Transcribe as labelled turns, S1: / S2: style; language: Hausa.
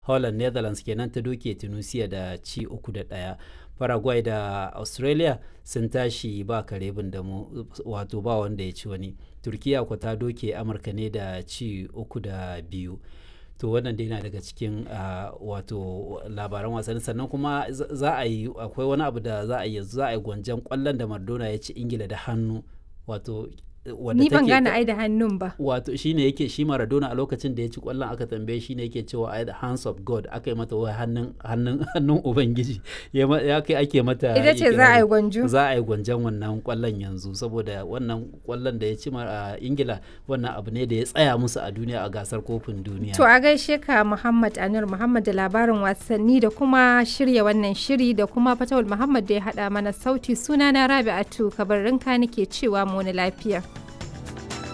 S1: holland netherlands kenan ta doke tunisia da ci uku da ɗaya paraguay da australia sun tashi ba kare da mu wato ba wanda ya ci wani turkiya ko ta doke amurka ne da ci uku da biyu to wannan dai na daga cikin wato labaran wasanni sannan kuma za a yi akwai wani abu da za a yi za a yi gwanjan kwallon da Maradona ya ci ingila da hannu wato
S2: ni ban gane ai da hannun ba
S1: wato shine yake shi Maradona a lokacin da ya ci kwallon aka tambaye shi ne yake cewa ai the hands of God aka yi mata wai hannun hannun hannun ubangiji ya kai ake mata
S2: ita ce za a yi gwanjo
S1: za a yi gwanjan wannan kwallon yanzu saboda wannan kwallon da ya ci a Ingila wannan abu ne da ya tsaya musu a duniya a gasar kofin duniya
S2: to a gaishe ka Muhammad Anur Muhammad da labarin wasanni da kuma shirya wannan shiri da kuma Fatawul Muhammad da ya hada mana sauti sunana Rabi'atu kabarinka nake cewa mu wani lafiya